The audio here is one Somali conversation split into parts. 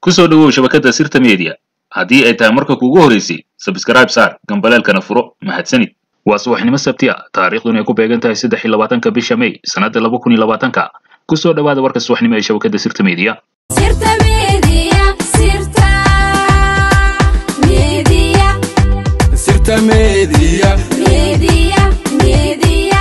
ku soo dhowow shabakadda sirta media haddii ay tahay marka kuugu horeysay sabskrayb saar gambaleelkana furo mahadsanid waa subaxnimo sabti a taariikhduna ay ku beegan tahay saddex iyo labaatanka bisha may sannadda laba kun iyo labaatanka ku soo dhowaada warka subaxnimo ee shabakadda sirta media Sirta Media, Sirta Media, Sirta Media. Media, Media.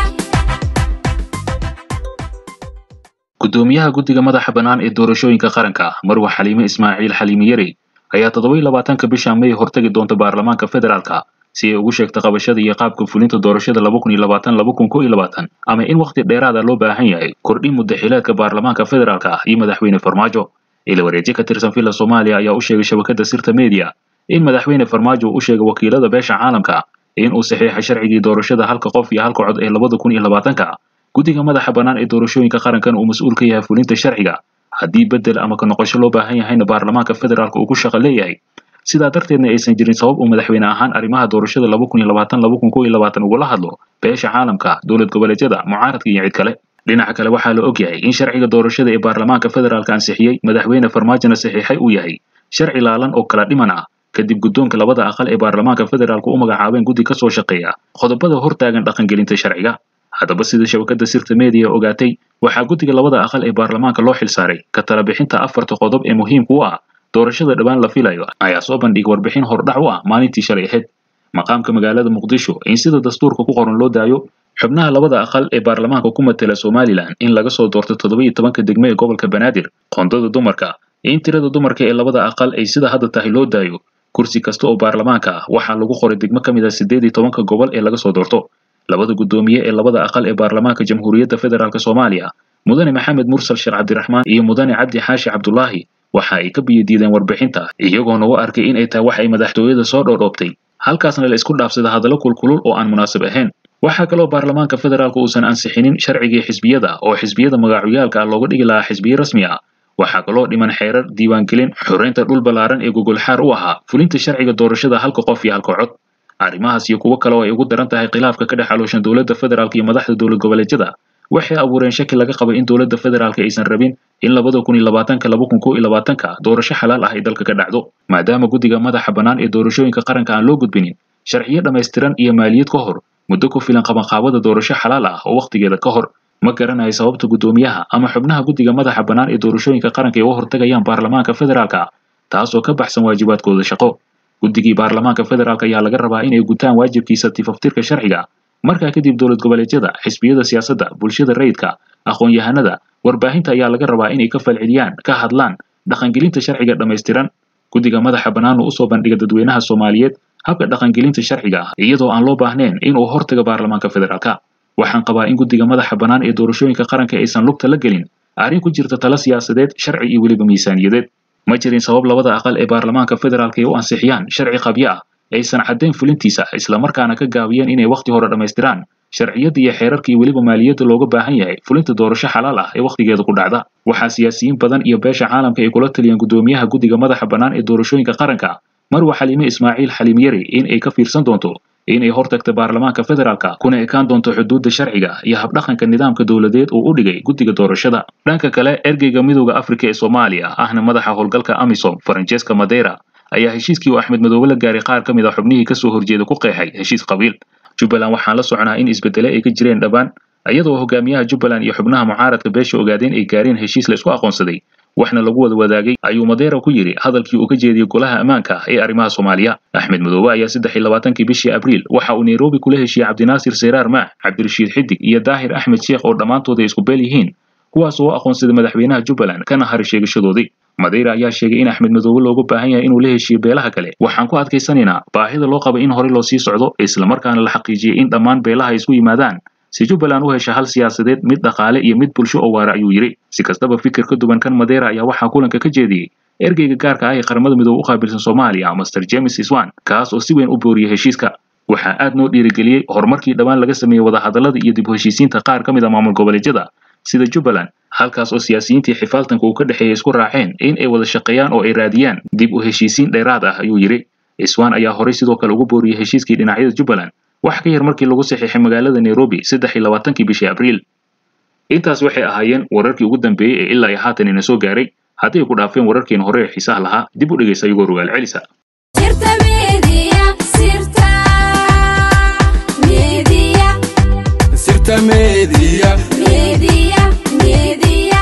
gudoomiyaha guddiga madaxa bannaan ee doorashooyinka qaranka marwa xaliime ismaaciil xaliime yare ayaa toddoba iyo labaatanka bisha may hortagi doonta baarlamaanka federaalka si ay ugu sheegto qabashada iyo qaabka fulinta doorashada laba kun iyo labaatan laba kun kow iyo labaatan ama in wakhti dheeraada loo baahan yahay kordhin muddaxileedka baarlamaanka federaalka iyo madaxweyne farmaajo ila wareeji ka tirsan villa soomaaliya ayaa u sheegay shabakadda sirta media in madaxweyne farmaajo uu u sheegay wakiilada beesha caalamka in uu saxiixay sharcigii doorashada halka qof iyo halka cod ee labada kun iyo labaatanka guddiga madaxa bannaan ee doorashooyinka qarankan uu mas-uul ka yahay fulinta sharciga haddii bedel ama ka noqosho loo baahan yahayna baarlamaanka federaalka uu ku shaqo leeyahay sidaa darteedna aysan jirin sabab uu madaxweyne ahaan arrimaha doorashada laba kun iyo labaatan laba kun kow iyo labaatan ugula hadlo beesha caalamka dowlad goboleedyada mucaaradka iyo cid kale dhinaca kale waxaa la ogyahay in sharciga doorashada ee baarlamaanka federaalka ansixiyey madaxweyne farmaajona saxiixay uu yahay sharci laalan oo kala dhiman ah kadib guddoonka labada aqal ee baarlamaanka federaalka u magacaabeen guddi ka soo shaqeeya qodobada hortaagan dhaqangelinta sharciga haddaba sida shabakadda sirta media ogaatay waxaa guddiga labada aqal ee baarlamaanka loo xilsaaray ka tala bixinta afarta qodob ee muhiimka u ah doorashada dhowaan la filayo ayaa soo bandhigay warbixin hordhac u ah maalintii shalay ahayd maqaamka magaalada muqdisho in sida dastuurka ku qoran loo daayo xubnaha labada aqal ee baarlamaanka ku matela somalilan in laga soo doorto toddoba iyo tobanka degme ee gobolka banaadir qoondada dumarka in tirada dumarka ee labada aqal ay sida hadda tahay loo daayo kursi kasta oo baarlamaanka ah waxaa lagu qoray degmo ka mid ah siddeed iyo tobanka gobol ee laga soo doorto labada guddoomiye ee labada aqal ee baarlamaanka jamhuuriyadda federaalk soomaaliya mudane maxamed mursal sheekh cabdiraxmaan iyo mudane cabdi xaashi cabdulaahi waxa ay ka biyadiideen warbixinta iyagoona u arkay in ay tahay wax ay madaxtooyada soo dhoodhoobtay halkaasna la isku dhaafsada hadallo kulkulul oo aan munaasab ahayn waxaa kaloo baarlamaanka federaalka uusan ansixinin sharcigii xisbiyada oo xisbiyada magacoyaalka ah looga dhigi lahaa xisbiye rasmi ah waxaa kaloo dhiman xeerar diiwaangelin xoreynta dhul ballaaran ee gogolxaar u ahaa fulinta sharciga doorashada halka qof iyo halka cod arrimahaas iyo kuwo kale oo ay ugu daran tahay khilaafka ka dhex alooshan dowladda federaalka iyo madaxda dowlad goboleedyada waxay abuureen shaki laga qabay in dowladda federaalka aysan rabin in labada kun iyo labaatanka laba kun kow iyo labaatanka doorasho xalaal ah ay dalka ka dhacdo maadaama guddiga madaxa bannaan ee doorashooyinka qaranka aan loo gudbinin sharciyo dhammaystiran iyo maaliyad ka hor muddo ku filan qabanqaabada doorasho xalaal ah oo wakhtigeeda ka hor ma garanayo sababta guddoomiyaha ama xubnaha guddiga madaxa bannaan ee doorashooyinka qaranka ay uga hortagayaan baarlamaanka federaalka taasoo ka baxsan waajibaadkooda shaqo guddigii baarlamaanka federaalk ayaa laga rabaa inay gutaan waajibkiisa tifaftirka sharciga markaa kadib dowlad goboleedyada xisbiyada siyaasadda bulshada rayidka aqoon-yahanada warbaahinta ayaa laga rabaa inay ka falceliyaan ka hadlaan dhaqangelinta sharciga dhammaystiran guddiga madaxa bannaanu usoo bandhiga dadweynaha soomaaliyeed habka dhaqangelinta sharciga ah iyadoo aan loo baahnayn inuu hortaga baarlamaanka federaalka waxaan qabaa in guddiga madaxa bannaan ee doorashooyinka qaranka aysan lugta la gelin arrin ku jirta tala siyaasadeed sharci iyo weliba miisaaniyadeed ma jirin sabab labada aqal ee baarlamaanka federaalka ay u ansixiyaan sharci qabyo ah aysan caddayn fulintiisa islamarkaana ka gaabiyeen inay wakhti hore dhammaystiraan sharciyadda iyo xeerarka iyo weliba maaliyadda looga baahan yahay fulinta doorasho xalaal ah ee wakhtigeeda ku dhacda waxaa siyaasiyiin badan iyo beesha caalamka ay kula taliyeen guddoomiyaha guddiga madaxa bannaan ee doorashooyinka qaranka marwa xaliime ismaaciil xaliim yari in ay ka fiirsan doonto inay hortagta baarlamaanka federaalka kuna ekaan doonto xuduudda sharciga iyo habdhaqanka nidaamka dowladeed uu u dhigay guddiga doorashada dhanka kale ergeyga midooda afrika ee soomaaliya ahna madaxa howlgalka amisom francesca madeira ayaa heshiiskii uu axmed madoobe la gaaray qaar ka mid a xubnihii kasoo horjeeda ku qeexay heshiis qabiil jubbaland waxaan la soconaa in isbedele ay ka jireen dhabaan iyadoo hogaamiyaha jubbaland iyo xubnaha mucaaradka beesha ogaadeen ay gaareen heshiis la isku aqoonsaday waxna lagu wada wadaagay ayuu madeera ku yidhi hadalkii uu ka jeediyey golaha ammaanka ee arrimaha soomaaliya axmed madoobe ayaa saddex iyo labaatankii bishii abriil waxa uu nairobi kula heshiiyey cabdinaasir seyraar maax cabdirashiid xidig iyo daahir axmed sheekh oo dhammaantood ay isku beel yihiin kuwaas oo u aqoonsaday madaxweynaha jubbaland kana hari sheegashadoodii madeira ayaa sheegay in axmed madoobe loogu baahan yahay inuu la heshiiyo beelaha kale waxaan ku adkaysanaynaa baahida loo qaba in horey loo sii socdo islamarkaana la xaqiijiyey in dhammaan beelaha ay isku yimaadaan si jubbaland u hesha hal siyaasadeed mid dhaqaale iyo mid bulsho oo waara ayuu yidhi si kastaba fikir ka duwan kan madeira ayaa waxaa kulanka ka jeediyey ergeyga gaarka ah ee qaramada midoobe u qaabilsan soomaaliya master james iswan kaas oo si weyn u booriyey heshiiska waxaa aad noo dhiirigeliyey horumarkii dhowaan laga sameeyey wadahadallada iyo dib u heshiisiinta qaar ka mid a maamul goboleedyada sida jubbaland halkaas oo siyaasiyiintii xifaaltanka uu ka dhexeeyay isku raaceen in ay wada shaqeeyaan oo ay raadiyaan dib u heshiisiin dheeraad ah ayuu yidhi iswan ayaa horey sidoo kale ugu booriyey heshiiskii dhinacyada jubbaland wax ka yar markii lagu saxiixay magaalada nairobi saddex iyo labaatankii bishii abriil intaas waxay ahaayeen wararkii ugu dambeeyey ee ilaa iyo haatan ina soo gaaray hadday ku dhaafeen wararkeen hore ee xiisaha lahaa dib u dhegaysa iyagoo rogaal celisa sirta media sirta media sirta media media media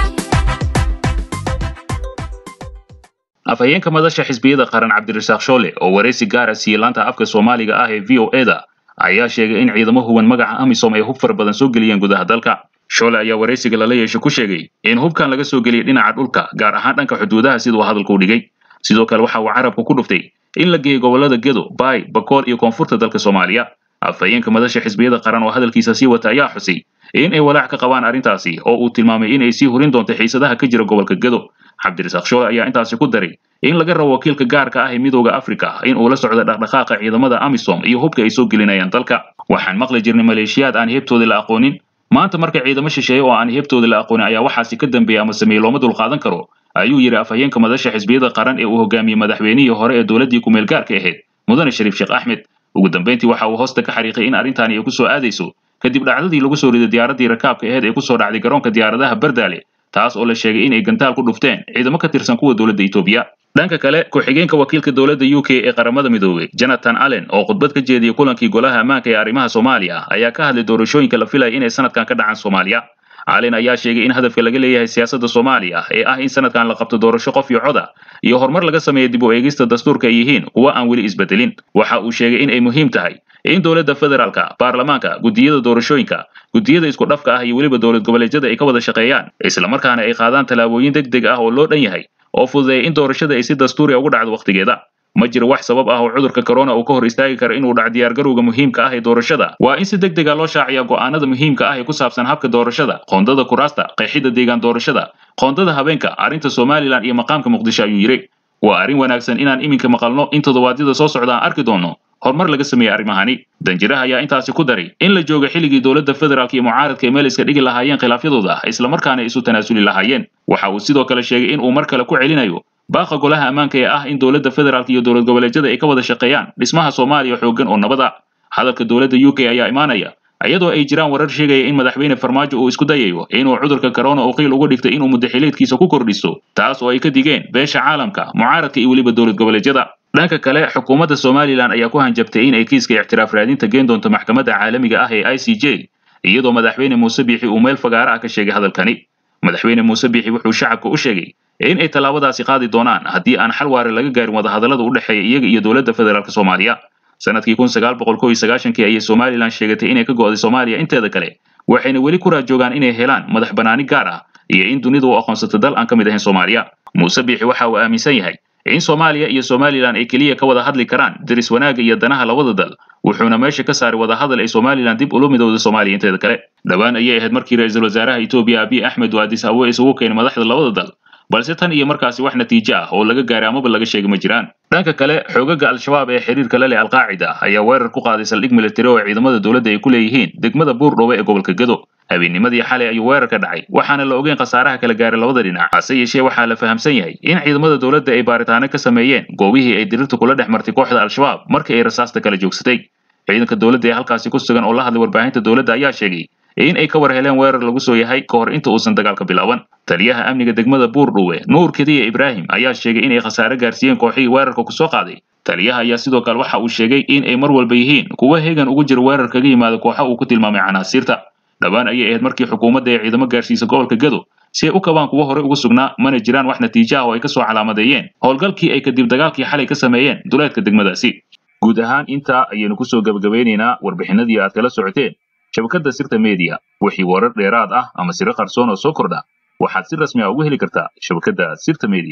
afhayeenka madasha xisbiyada qaran cabdirasaaq shoole oo waraysi gaara siiyey laanta afka soomaaliga ah ee v o eda ayaa sheegay in ciidamo huwan magaca amisom ay hub fara badan soo geliyeen gudaha dalka shoole ayaa waraysiga lala yeeshay ku sheegay in hubkan laga soo geliyey dhinaca dhulka gaar ahaan dhanka xuduudaha siduu hadalku dhigay sidoo kale waxa uu carabka ku dhuftay in la geeyey gobolada gedo baay bakool iyo koonfurta dalka soomaaliya afhayeenka madasha xisbiyada qaran oo hadalkiisa sii wata ayaa xusay in ay walaac ka qabaan arrintaasi oo uu tilmaamay in ay sii hurin doonto xiisadaha ka jira gobolka gedo cabdirasaaq shoole ayaa intaasi ku daray in laga rabo wakiilka gaarka ah ee midooda afrika in uu la socdo dhaqdhaqaaqa ciidamada amisom iyo hubka ay soo gelinayaan dalka waxaan maqli jirnay maleeshiyaad aan heebtooda la aqoonin maanta marka ciidamo shisheeye oo aan heebtooda la aqoonin ayaa waxaasi ka dambeeya ama sameeye looma dulqaadan karo ayuu yidhi afhayeenka madasha xisbiyada qaran ee uu hogaamiyey madaxweynihii hore ee dowladdii kumeel gaarka ahayd mudane shariif sheekh axmed ugu dambeyntii waxa uu hoosta ka xariiqay in arrintaani ay ku soo aadayso kadib dhacdadii lagu soo riday diyaaraddii rakaabka ahayd ee ku soo dhacday garoonka diyaaradaha bardaale taas oo la sheegay in ay gantaal ku dhufteen ciidamo ka tirsan kuwa dowladda etoobiya dhanka kale ku-xigeenka wakiilka dowladda u k ee qaramada midoobey jonathan allen oo khudbad ka jeediyey kulankii golaha ammaanka ee arrimaha soomaaliya ayaa ka hadlay doorashooyinka la filaya inay sanadkan ka dhacaan soomaaliya allen ayaa sheegay in hadafka laga leeyahay siyaasadda soomaaliya ee ah in sanadkan la qabto doorasho qof iyo coda iyo horumar laga sameeya dib u eegista dastuurka ay yihiin kuwa aan weli isbedelin waxa uu sheegay in ay muhiim tahay in dowladda federaalka baarlamaanka guddiyada doorashooyinka guddiyada isku dhafka ah iyo weliba dowlad goboleedyada ay ka wada shaqeeyaan islamarkaana ay qaadaan tallaabooyin deg deg ah oo loo dhan yahay oo fududeeya in doorashada ay si dastuuri ugu dhacdo wakhtigeeda ma jiro wax sabab ah oo cudurka corona uu ka hor istaagi karo inuu dhac diyaargarowga muhiimka ah ee doorashada waa in si deg dega loo shaaciya go'aanada muhiimka ah ee ku saabsan habka doorashada qoondada kuraasta qeexidda deegaan doorashada qoondada habeenka arrinta somalilan iyo maqaamka muqdisho ayuu yidhi waa arrin wanaagsan inaan iminka maqalno in toddobaadyada soo socda aan arki doonno horumar laga sameeyey arrimahani danjiraha ayaa intaasi ku daray in la jooga xilligii dowladda federaalka iyo mucaaradka ay meel iska dhigi lahaayeen khilaafyadooda islamarkaana isu tanaasuli lahaayeen waxa uu sidoo kale sheegay in uu mar kale ku celinayo baaqa golaha ammaanka ee ah in dowladda federaalka iyo dowlad goboleedyada ay ka wada shaqeeyaan dhismaha soomaaliya xooggan oo nabada hadalka dowladda u k ayaa imaanaya iyadoo ay jiraan warar sheegaya in madaxweyne farmaajo uu isku dayayo inuu cudurka corona uu qiil uga dhigtay inuu muddaxileedkiisa ku kordhiso taas oo ay ka digeen beesha caalamka mucaaradka iyo weliba dowlad goboleedyada dhanka kale xukuumadda somalilan ayaa ku hanjabtay in ay kiiska ictiraaf raadinta geen doonto maxkamadda caalamiga ah ee i c j iyadoo madaxweyne muuse biixi uu meel fagaara ah ka sheegay hadalkani madaxweyne muuse biixi wuxuu shacabka u sheegay in ay tallaabadaasi qaadi doonaan haddii aan xal waare laga gaarin wadahadallada u dhexeeya iyaga iyo dowladda federaalk soomaaliya sanadkii kun sagaal boqol kow iyo sagaashankii ayay somalilan sheegatay inay ka go'day soomaaliya inteeda kale waxayna weli ku raajoogaan inay helaan madax bannaani gaar ah iyo in dunidu u aqoonsato dal aan ka mid ahayn soomaaliya muuse biixi waxa uu aaminsan yahay in soomaaliya iyo somalilan ay keliya ka wada hadli karaan deris wanaagga iyo danaha labada dal wuxuuna meesha ka saaray wadahadal ay somalilan dib ula midowda soomaaliya inteeda kale dhowaan ayay ahayd markii ra-iisul wasaaraha etoobiya abiy axmed uu addis awe isugu keenay madaxda labada dal balse tan iyo markaasi wax natiijo ah oo laga gaaray amaba laga sheegay ma jiraan dhanka kale xoogaga al-shabaab ee xiriirka la leh alqaacida ayaa weerar ku qaaday saldhig militari oo ciidamada dowladda ay ku leeyihiin degmada buurdhowe ee gobolka gedo habeennimadii xalay ayuu weerar ka dhacay waxaana la ogeyn khasaaraha kala gaaray labada dhinac hase yeeshee waxaa la fahamsan yahay in ciidamada dowladda ay baaritaano ka sameeyeen goobihii ay dirirta kula dhex martay kooxda al-shabaab markii ay rasaasta kala joogsatay ciidanka dowladda ee halkaasi ku sugan oo la hadlay warbaahinta dowladda ayaa sheegay in ay ka war heleen weerar lagu soo yahay ka hor inta uusan dagaalka bilaaban taliyaha amniga degmada buurdhowe nuur kediya ibraahim ayaa sheegay inay khasaare gaarsiiyeen kooxihii weerarka ku soo qaaday taliyaha ayaa sidoo kale waxa uu sheegay in ay mar walba yihiin kuwa heegan ugu jira weerar kaga yimaada kooxa uu ku tilmaamay canaasiirta dhowaan ayay ahayd markii xukuumadda ee ciidamo gaarsiisa gobolka gedo si ay u kabaan kuwa hore ugu sugnaa mana jiraan wax natiijo ah oo ay ka soo calaamadeeyeen howlgalkii ay kadib dagaalkii xalay ka sameeyeen duleedka degmadaasi guud ahaan intaa ayaynu kusoo gebagabeynaynaa warbixinadii aad kala socoteen shabakadda sirta media wixii warar dheeraad ah ama siro qarsoon oo soo kordha waxaad si rasmi ah ugu heli kartaa shabakadda sirta media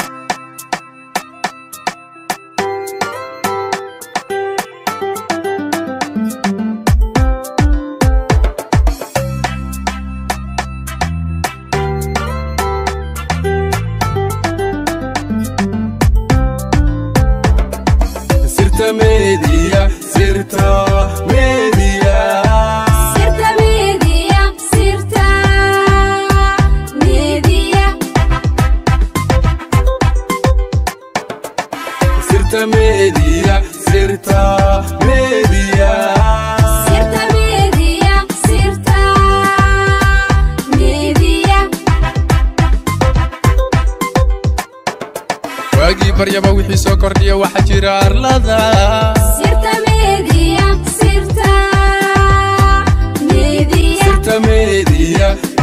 sirta media sirta media sirta media sirta media sirta media sirta media sirta media sirta media baryaba wixii soo kordhiya waxa jira arlada sirta media sirta media sirta media